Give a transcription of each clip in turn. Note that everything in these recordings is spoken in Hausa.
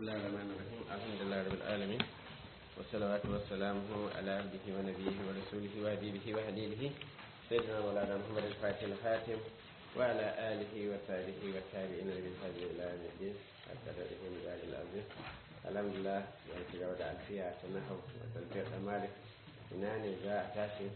الله الرحمن الرحيم الحمد لله رب العالمين والصلوات والسلام على عبده ونبيه ورسوله وحبيبه وحليله سيدنا مولانا محمد الفاتح الخاتم وعلى آله وصحبه والتابعين بالفضل إلى يوم الدين حتى تدركوا من ذلك العظيم الحمد لله يعني في جودة ألفية تنحو وتنفيق مالك إنان جاء تاشي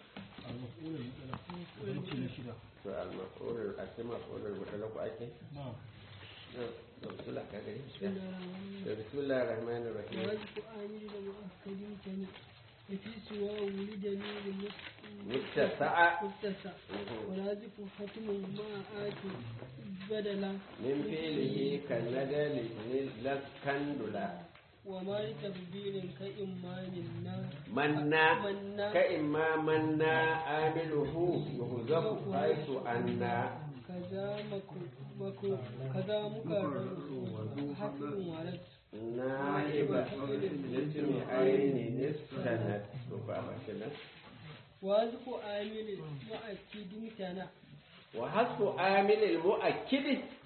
المفعول المفعول المطلق أكيد نعم بسم الله كاكري بسم الله الرحمن الرحيم واجب آمن لمؤكد كان في سوى ولدني متسع متسع ولازم ختم ما آت بدلا من فعله كالندل لسكندلا وما لتبديل كإمان النار منا منا كإما منا عامله يهزف حيث أنا كذا مكو مكو كذا مكرر حكم ورد نائب اسم عين السند وفاهمة واجب آمن مؤكد تنا وحسب عامل المؤكد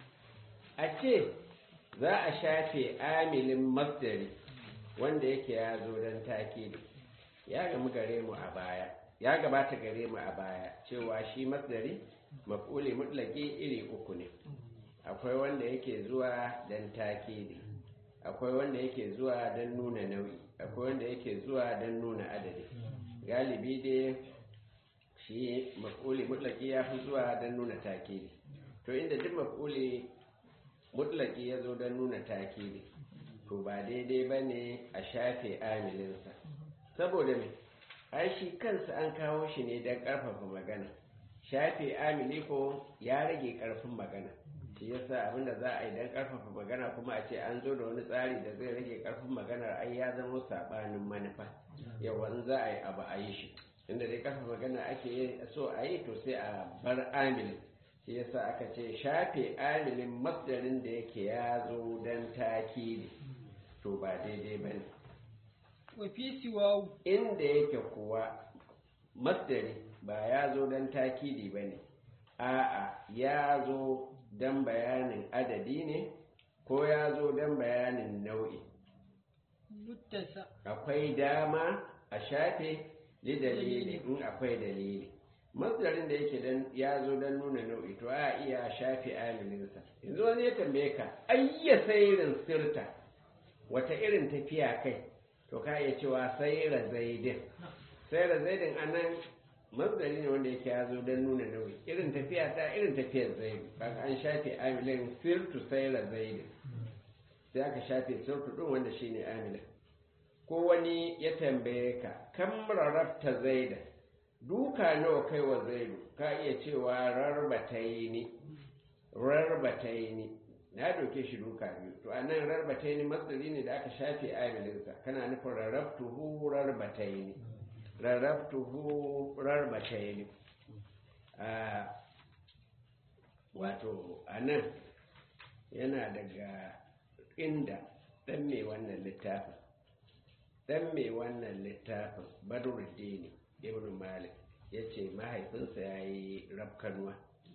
أكيد za a shafe amilin masdari wanda yake ya zo don takidi ya gamu gare mu a baya ya gabata gare mu a baya cewa shi masdari maf'uli mutlaki iri uku ne akwai wanda yake zuwa don takidi akwai wanda yake zuwa don nuna nau'i akwai wanda yake zuwa don nuna adadi galibi dai shi maf'uli mutlaki ya fi zuwa don nuna takidi to inda duk maf'uli mutlaki ya zo don nuna takidi to ba daidai ba ne a shafe amilinsa saboda mai ai shi kansa an kawo shi ne don ƙarfafa magana shafe amili ko ya rage ƙarfin magana shi yasa abinda za a yi don ƙarfafa magana kuma a ce an zo da wani tsari da zai rage ƙarfin maganar ai ya zama saɓanin manufa yawan za a yi abu a yi shi inda dai ƙarfafa magana ake so a yi to sai a bar amilin shi yasa aka ce shafe amilin masdarin da yake ya zo don takidi to ba daidai ba ne وفي سواه inda yake kuwa masdari ba ya zo don takidi ba ne a'a ya zo don bayanin adadi ne ko ya zo don bayanin nau'i متسع akwai dama a shafe li dalili in akwai dalili masdarin da yake dan ya zo don nuna nau'i to a iya shafe amilinsa yanzu wani ya tambaye ka ayya sairin sirta wata irin tafiya kai to ka iya cewa saira zaidin saira zaidin anan masdari ne wanda yake ya zo don nuna nau'i irin tafiya ta irin tafiyar zaidu kaga an shafe amilin sirtu saira zaidin sai aka shafe sirtu din wanda shine amilin ko wani ya tambaye ka kam rarrabta zaida duka nawa kai wa zaidu ka iya cewa rarbataini rarbataini na doke shi duka biyu to anan rarbataini masdari ne da aka shafe amilinsa kana nufin rarrabtuhu rarbataini rarrabtuhu rarbataini a wato anan yana daga inda dan mai wannan littafin dan mai wannan littafin badruddini ibn malik ya ce mahaifinsa ya yi rafkanuwa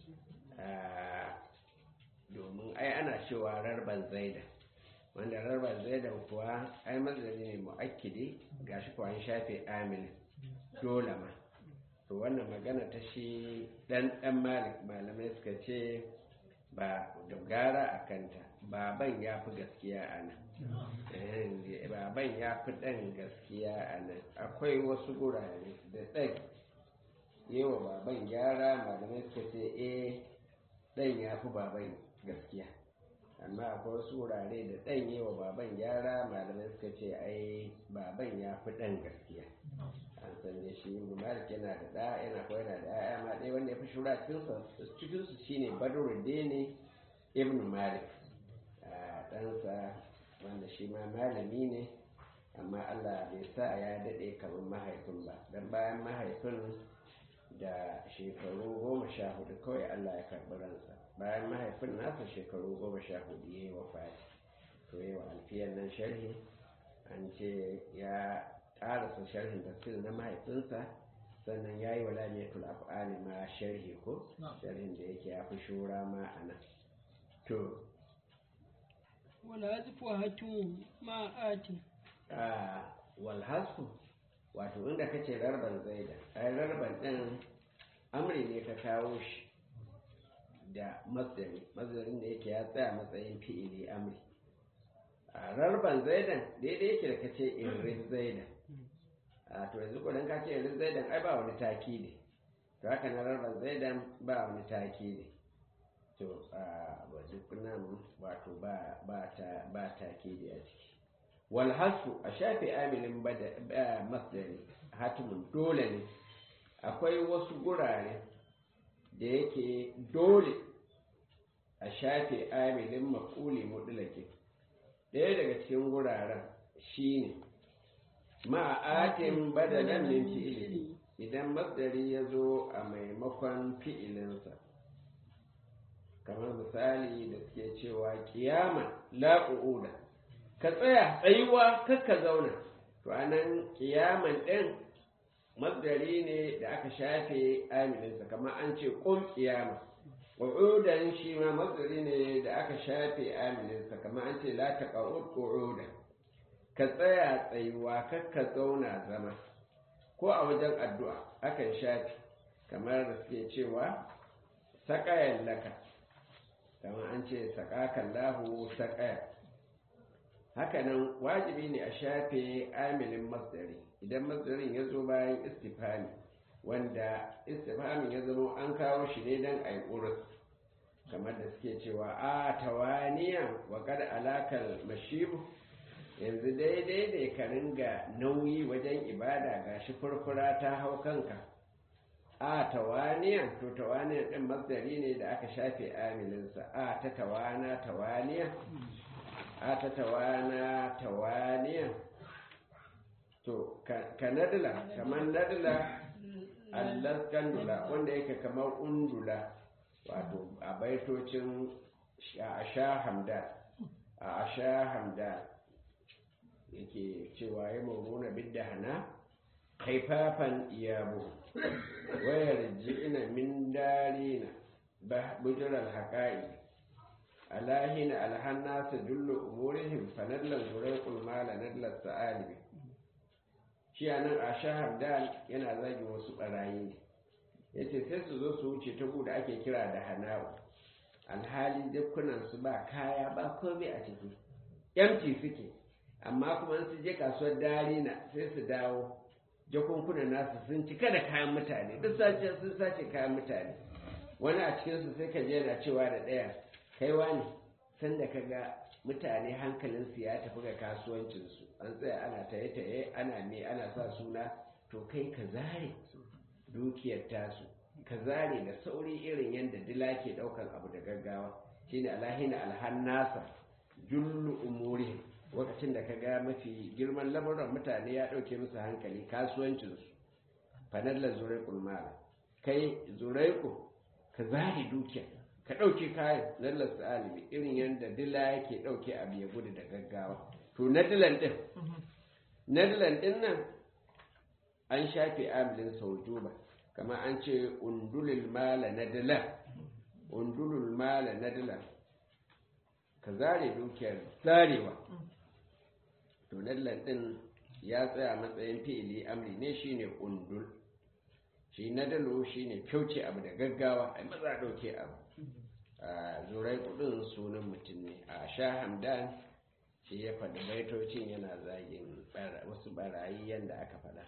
domin ai ana cewa rarban zaida wanda rarban zaida kuwa ai mazari ne mu'akkidi gashi kuwa an shafe amilin dole ma to wannan magana ta shi dan dan malik malamai suka ce ba da gara a kanta baban ya fi gaskiya a nan baban ya fi ɗan gaskiya a nan akwai wasu gurare da ɗan yawa baban gyara malamai suka ce eh ɗan ya fi baban gaskiya amma akwai wasu wurare da ɗan yawa baban gyara malamai suka ce ai baban ya fi ɗan gaskiya an san da shi malik yana da ɗa yana kawai yana da ya'ya ma ɗaya wanda ya fi shura cikinsu shine badruddin ibn malik ɗansa wanda shi ma malami ne amma Allah bai sa ya daɗe kamar mahaifin ba don bayan mahaifin da shekaru goma sha hudu kawai Allah ya karɓi ransa bayan mahaifin nasa shekaru goma sha hudu ya yi wa fati to yi wa alfiyar nan sharhi an ce ya ƙarasa sharhin tafsir na mahaifinsa sannan ya yi wa lamiyatul af'ali ma sharhi ko sharhin da yake ya fi shura ma a nan to والحذف هتم مع آت a walhasku wato inda kace rarban zaida ai rarban din amri ne ka kawo shi da masdari masdarin da yake ya tsaya matsayin fi'ili amri a rarban zaidan daidai yake da kace irin zaidan a to yanzu kudan ka ce irin zaidan ai ba wani taki ne to haka na rarban zaidan ba wani taki ne to a duk nan wato ba ba ta ba taki ne a ciki wal hasu a shafe amilin bada masdari hatimun dole ne akwai wasu gurare da yake dole a shafe amilin maƙuli mutulake ɗaya daga cikin guraren shine ma'atin badalan min fi'ili idan masdari ya zo a maimakon fi'ilinsa kamar misali da suke cewa kiyama la'u'uda ka tsaya tsayuwa kakka zauna to anan kiyaman ɗin masdari ne da aka shafe amininsa kamar an ce ƙun kiyama ƙu'udan shi ma masdari ne da aka shafe amininsa kamar an ce la taqa'ud qu'udan ka tsaya tsayuwa kakka zauna zama ko a wajen addu'a akan shafe kamar da suke cewa saƙayan laka kamar an ce saƙakan lahu saƙaya hakanan wajibi ne a shafe amilin masdari idan masdarin ya zo bayan istifami wanda istifamin ya zama an kawo shi ne don a yi ƙurus kamar da suke cewa a tawaniya wa kada alakar mashibu yanzu daidai ne ka ringa nauyi wajen ibada ga shi furfura ta hau kanka a tawaniya to tawaniya ɗin masdari ne da aka shafe amilinsa a ta tawana tawaniya a ta tawana tawaniya to ka nadila kamar nadila allas kandula wanda yake kamar undula wato a baitocin a sha hamda a sha hamda yake cewa ya moruna bidda hana haifafan iyabo wayar ji'ina min darina bujirar haƙa'i alahina alhannasa jullu umurihim fanallan zuraiqul mala nadlar sa'alibi shi anan a shahar dal yana zagi wasu barayi ne yace sai su zo su wuce ta da ake kira da hana'u alhali dukkunan su ba kaya ba komai a ciki yamci suke amma kuma su je kasuwar darina sai su dawo jakunkunan nasu sun cika da kayan mutane duk sace sun sace kayan mutane wani a cikinsu sai ka je na cewa da ɗaya kaiwa ne sanda ka ga mutane hankalinsu ya tafi ga kasuwancinsu an tsaya ana taye-taye ana me ana sa suna to kai ka zare dukiyar tasu ka zare da sauri irin yadda dila ke daukan abu da gaggawa shine alahina alhannasa jullu umuri lokacin da ka ga mafi girman lamuran mutane ya dauke musu hankali kasuwancinsu fanallar zurai kulmala kai zuraiku ka zare dukiyar ka ɗauke kayan lallar alibi irin yadda dila yake ɗauke abu ya gudu da gaggawa to na dilan ɗin na dilan ɗin nan an shafe amilin saujuba kama an ce undulul mala na dila undulul mala na dila ka zare dukiyar zarewa to lallan ɗin ya tsaya matsayin fi'ili amri ne shine undul shi na dalo shine kyauce abu da gaggawa ai maza ɗauke abu zurai kudin sunan mutum ne a sha hamdan shi ya faɗi baitocin yana zagin wasu barayi yadda aka faɗa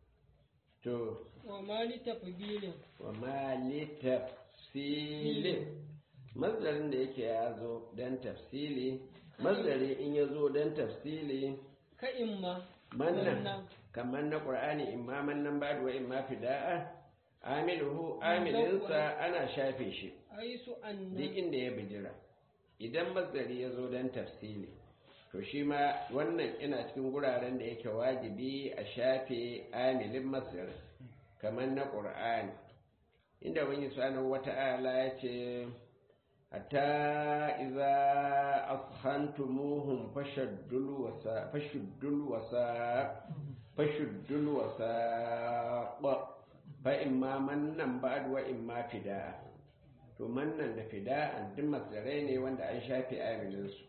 to wa mali tafbilin wa mali tafsilin mazdarin da yake ya zo don tafsili mazdari in ya zo don tafsili ka imma mannan kamar na ƙur'ani imma mannan ba wa imma fida'a amiluhu amilinsa ana shafe shi aisu anna duk inda ya bijira idan mazari ya zo don tafsili to shi ma wannan ina cikin guraren da yake wajibi a shafe amilin masar kamar na ƙur'ani inda wani sanar wata'ala ya ce hatta iza ashantumuhum fashaddul wasa fashuddul wasa fashuddul wasa fa imma mannan ba'd wa imma fida'a to mannan da fida'an duk masdarai ne wanda an shafe amilinsu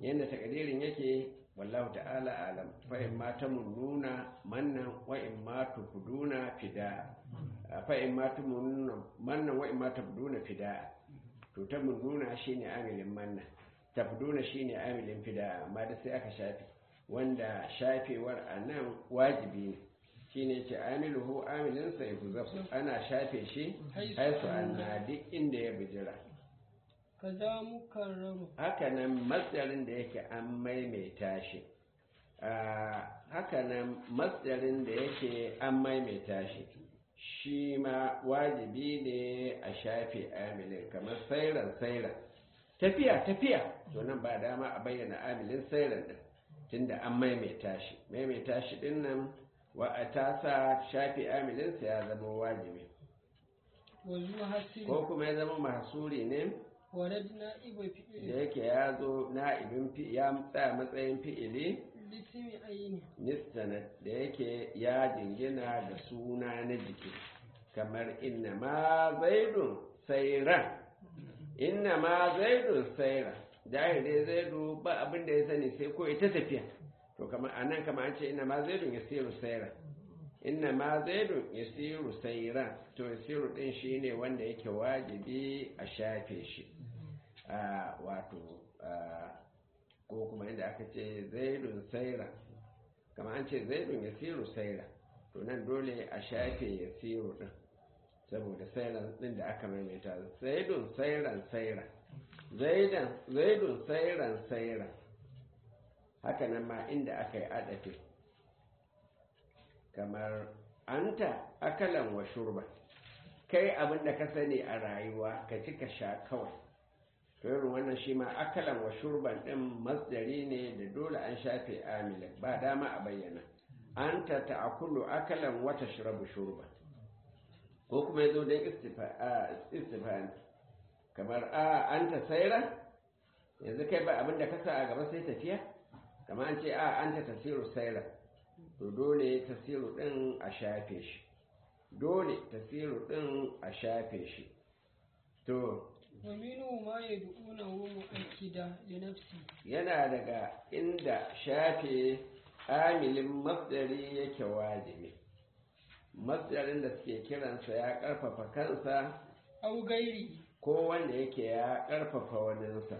yadda takadirin yake wallahu ta'ala alam fa in ma tamununa mannan wa in ma tufduna fida fa in ma tamununa mannan wa in ma tufduna fida to tamununa shine amilin manna tafduna shine amilin fida amma da sai aka shafe wanda shafewar anan wajibi ne shine ce amiluhu amilin sa yuzaf ana shafe shi haisu anna duk inda ya bijira kaza mukarraru hakanan masdarin da yake an maimaita shi hakanan masdarin da yake an maimaita shi shi ma wajibi ne a shafe amilin kamar sairan sairan tafiya tafiya to nan ba dama a bayyana amilin sairan din tunda an maimaita shi maimaita shi din nan wa a tasa shafe amilinsa ya zama wajibi wazu hasiri ko kuma ya zama mahsuri ne warad na'iba da fi'il yake ya zo na'ibin fi ya tsaya matsayin fi'ili lismi ayni nistanad da yake ya jingina da suna na jiki kamar inna ma zaidun sairan inna ma zaidun sairan dai zaidu ba abin da ya sani sai ko ita tafiya to kamar anan kamar an ce inna ma zaidun yasiru sairan inna ma zaidun yasiru sairan to yasiru din shine wanda yake wajibi a shafe shi a wato ko kuma inda aka ce zaidun saira kamar an ce zaidun yasiru saira to nan dole a shafe yasiru din saboda sairan din da aka maimaita zaidun sairan saira zaidan zaidun sairan saira haka nan ma inda aka yi adafi kamar anta akalan wa shurba kai abin da ka sani a rayuwa ka ci ka sha kawai to irin wannan shi ma akalan wa shurban din masdari ne da dole an shafe amilin ba dama a bayyana anta ta'kulu akalan wa tashrabu shurban ko kuma yazo dan istifham kamar a anta saira yanzu kai ba abin da ka sa a gaba sai tafiya kamar an ce a anta tasiru saira to dole tasiru din a shafe shi dole tasiru din a shafe shi to wa minhu ma yad'unahu mu'akkida li nafsi yana daga inda shafe amilin masdari yake wajibi masdarin da suke kiransa ya karfafa kansa aw gairi ko wanda yake ya karfafa waninsa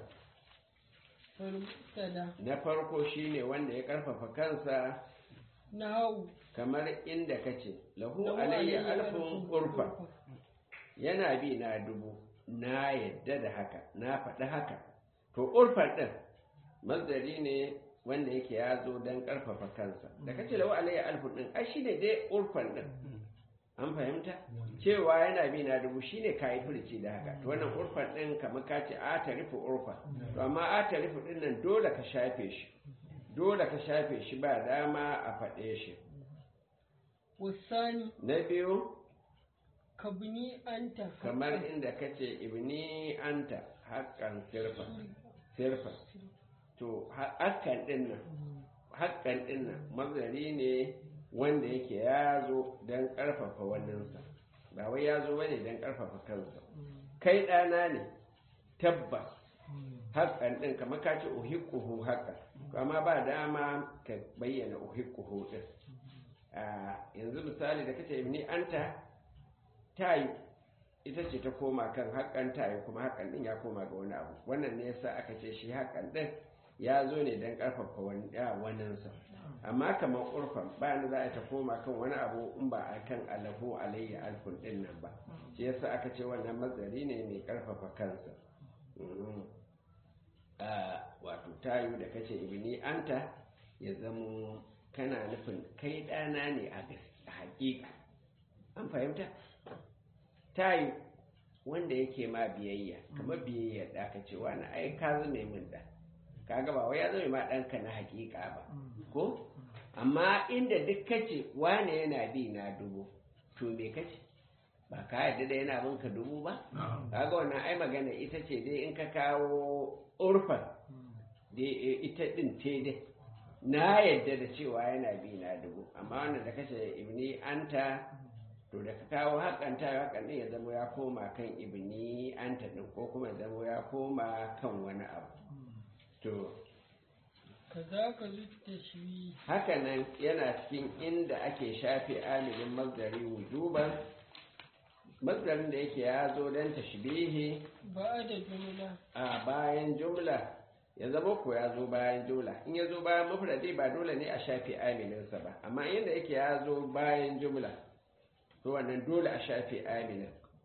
fal mubtada na farko shine wanda ya karfafa kansa nahu kamar inda kace lahu lahu alayya alayya alfun alfun urfa urfa. yana bi na dubu na yadda da haka na faɗi haka to urfan ɗin mazari ne wanda yake ya zo don ƙarfafa kansa da kace lahu alayya alfun ɗin ai shine dai urfan ɗin an fahimta cewa yana bi na dubu shine kayi furici da haka to wannan urfan ɗin kamar ka ce a tarifu urfa to amma a tarifu ɗin nan dole ka shafe shi dole ka shafe shi ba dama a faɗe shi wasani na biyu kabni anta kamar inda kace ibni anta haƙƙan sirfa sirfa to haƙƙan ɗin nan haƙƙan ɗin nan mazari ne wanda yake ya zo don ƙarfafa waninsa ba wai ya zo bane don ƙarfafa kansa kai ɗana ne tabbas haƙƙan ɗin kamar ka ce uhikuhu haƙƙan amma ba dama ka bayyana uhikuhu ɗin a yanzu misali da kace ibni anta tayi ita ce ta koma kan haƙƙan tayi kuma haƙƙan ɗin ya koma ga wani abu wannan ne yasa aka ce shi haƙƙan ɗin ya zo ne don ƙarfafa waninsa amma kamar urfan bayan za a ta koma kan wani abu in ba a kan alahu alayya alfun ɗin nan ba shi yasa aka ce wannan mazari ne mai ƙarfafa kansa Mhm. a wato tayu da kace ibni anta ya zamo kana nufin kai ɗana ne a gas- a haƙiƙa an fahimta tayu wanda yake ma biyayya kamar biyayya da aka ce wani ai ka zame min da kaga ba wai ya zame ma ɗanka na haƙiƙa ba ko amma inda duk kace wane yana bi na dubu to me kace ba ka yarda da yana bin ka dubu ba kaga wannan ai magana ita ce dai in ka kawo urfan da ita din ce dai na yadda da cewa yana bi na dubu amma wannan da kace ibni anta to da ka kawo haƙanta haƙan ɗin ya zama ya koma kan ibni anta ɗin ko kuma ya zama ya koma kan wani abu to kazaka zut tashwi hakanan yana cikin inda ake shafe amilin masdari wujuban masdarin da yake ya zo don tashbihi ba'da jumla a bayan jumla ya zama ko ya zo bayan jumla in ya zo bayan mufradi ba dole ne a shafe amilinsa ba amma inda yake ya zo bayan jumla to wannan dole a shafe amilin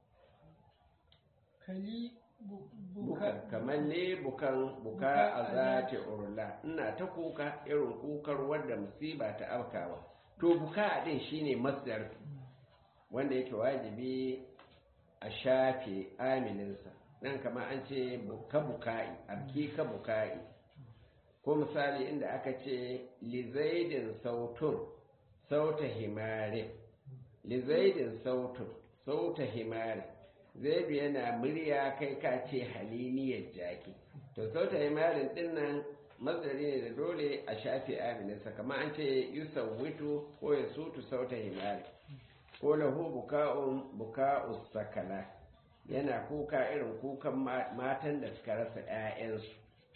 kali bu- buka buka kamar ne bukan buka a zati urla ina ta kuka irin kukar wadda musiba ta afkawa to buka din shine masdar wanda yake wajibi a shafe amininsa nan kamar an ce buka buka'i abki ka buka'i ko misali inda aka ce lizaidin sautun sauta himare lizaidin sautun sauta himare zaidu yana murya kai ka ce haliniyar jaki to sauta himarin din nan mazari ne da dole a shafe amininsa kamar an ce yusawwitu ko ya sutu sauta himari ko lahu buka'un buka'us sakala yana kuka irin kukan ma- matan da suka rasa 'ya'yansu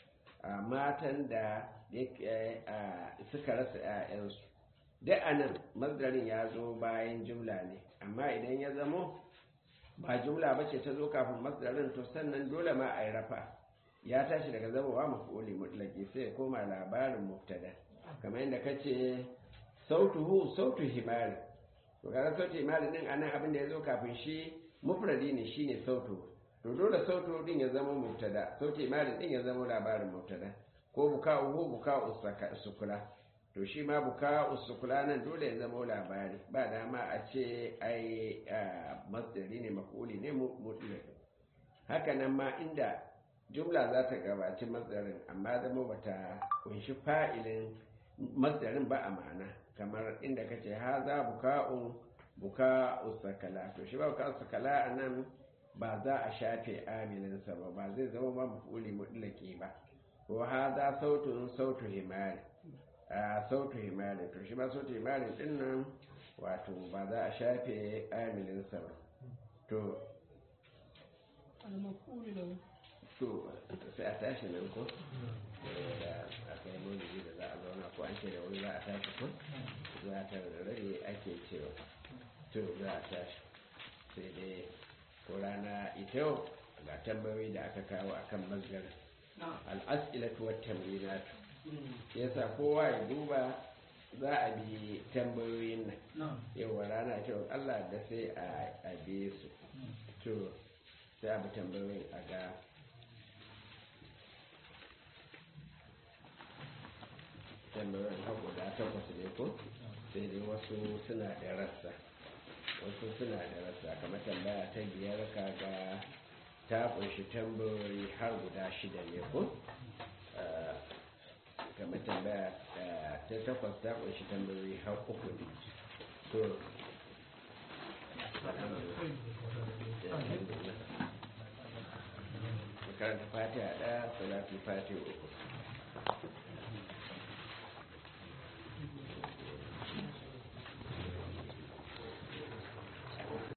a matan da yake- a, suka rasa 'ya'yansu duk anan mazdarin ya zo bayan jumla ne amma idan ya zamo ba jumla ba ce ta zo kafin masdarin to sannan dole ma a yi rafa ya tashi daga zamowa maf'uli mutlaki sai ya koma labarin mubtada kamar yadda ka ce sautuhu sautu himari to kaga sautu himari din anan abin da ya zo kafin shi mufradi ne shine sautu to dole sautu din ya zama mubtada sautu himari din ya zama labarin mubtada ko buka'uhu buka'u saka- sukula to shi ma buka'u sukula nan dole ya zama labari ba dama a ce ai ah, masdari ne maf'uli ne mu- mutlaki haka nan ma inda jumla za ta gabaci masdarin amma zama bata kunshi fa'ilin masdarin ba a ma'ana kamar inda ka ce ha za buka'un buka'u sakala to shi ba buka'u sakala a nan ba za a shafe amininsa ba ba zai zama ba mafuli mutlaki ba ko ha za sautun sautu himari a sautu himari to shi ba sautu himari din nan wato ba za a shafe amininsa ba to al-maf'ul lahu to sai a tashi nan ko da akwai maulidi da za a zauna ko an ce da wani za a tashi ko za ta rage ake cewa to za a tashi sai dai ko rana ita yau ga tambayoyi da aka kawo akan mazgar al'as'ilatu wa tamrinatu yasa kowa ya duba za a bi tambayoyin nan yau rana ce Allah da sai a bi su to sai a bi tambayoyin a ga tambayoyin har guda takwas ne ko sai dai wasu suna da rassa wasu suna da rassa kamar tambaya ta biyar kaga ta kunshi tambayoyi har guda shida ne ko Ah, kamar tambaya ah, ta takwas ta kunshi tambayoyi har uku ne to karanta fatiha ɗaya salatu fatiha uku